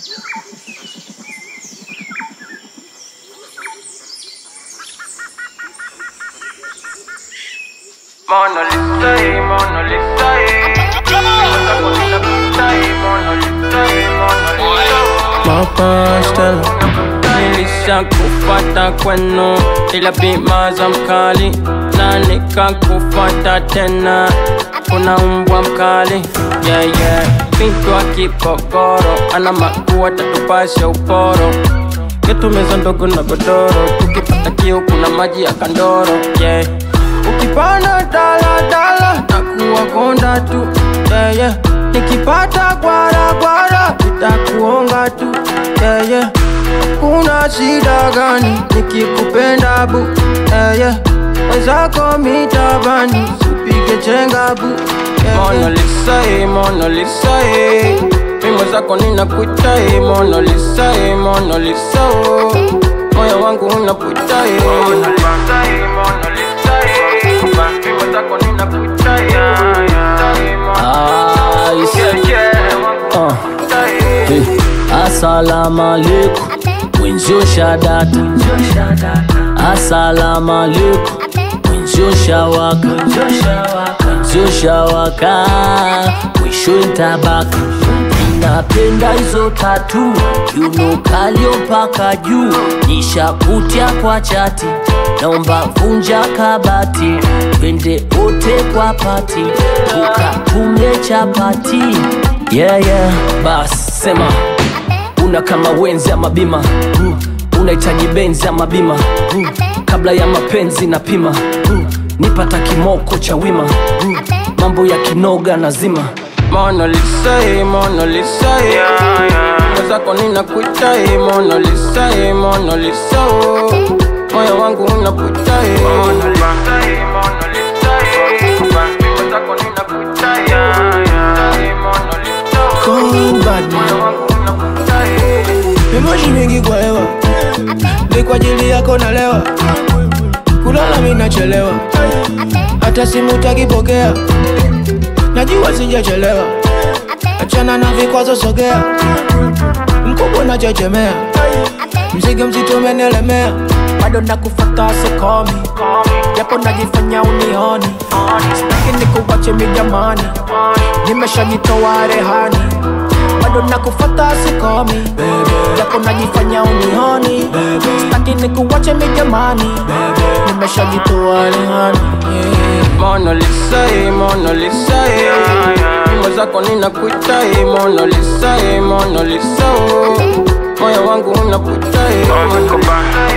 Mona Lisa, eh, Mona Lisa, eh. Nimeweza kunina pita, eh, Mona Lisa, eh, Mona Lisa. Papa Stella Nilisha kufata kwenu ila bima za mkali na nikakufata tena kuna mbwa mkali yeah, yeah. Binti wa kipokoro ana makua tatupasha uporo yetu meza ndogo na godoro tukipata kiu kuna maji ya kandoro yeah. Ukipanda dala dala takuwa konda tu yeah, yeah. Nikipata gwara gwara nitakuonga tu yeah, yeah. Kuna shida gani nikikupenda bu yeah, yeah. Wenzako mitabani sipige chenga bu yeah, Mona Lisa, eh, Mona Lisa, eh. Mimo zako ninakuita eh, Mona Lisa, eh, Mona Lisa, oh. Moyo wangu unaputa eh. Mona Lisa, eh, Mona Lisa, eh. Mimi zako ninakuita, eh, eh, Mona Ice. Yeah, yeah, wangu Uh, unaputa, eh. hey. Asalamu alaikum mwenzio shadata Asalamu alaikum mwenzio shawaka mwenzio shawaka mwisho ntabaka napenda hizo tatu yuno kalio mpaka juu nishakutia kwa chati naomba vunja kabati twende wote kwa pati ukatumie chapati yeah, yeah. bas sema una kama wenzi ama bima uh, unahitaji benzi ama bima uh, kabla ya mapenzi na pima uh, nipata kimoko cha wima uh, mambo ya kinoga nazima Mona Lisa, eh, Mona Lisa, eh. Mwenzako ninakuita, eh, Mona Lisa, eh, Mona Lisa, oh. Moyo wangu unaputa, eh. Mona Lisa, eh, Mona Lisa, eh. Mimi zako ninakuita, eh, eh, Mona Lisa, oh. Cold bad man. Moyo wangu unaputa, eh. Mimoshi mingi kwa hewa ni kwa ajili yako nalewa, kulala mimi nachelewa, hata simu takipokea, najua sijachelewa, achana na vikwazo, sogea, mkubwa nachechemea, mzigo mzito umenielemea, bado nakufata sikomi, japo najifanya unioni, sitaki nikuwache mi jamani, nimeshajitoa rehani bado nakufata sikomi japo najifanya unioni staki nikuwache mi jamani nimeshajitoa rehani yeah. Mona Lisa, eh, Mona Lisa, eh. Nyimbo zako ninakuita, eh, Mona Lisa, eh, Mona Lisa, oh. Moyo wangu unaputa, eh. Mona Lisa,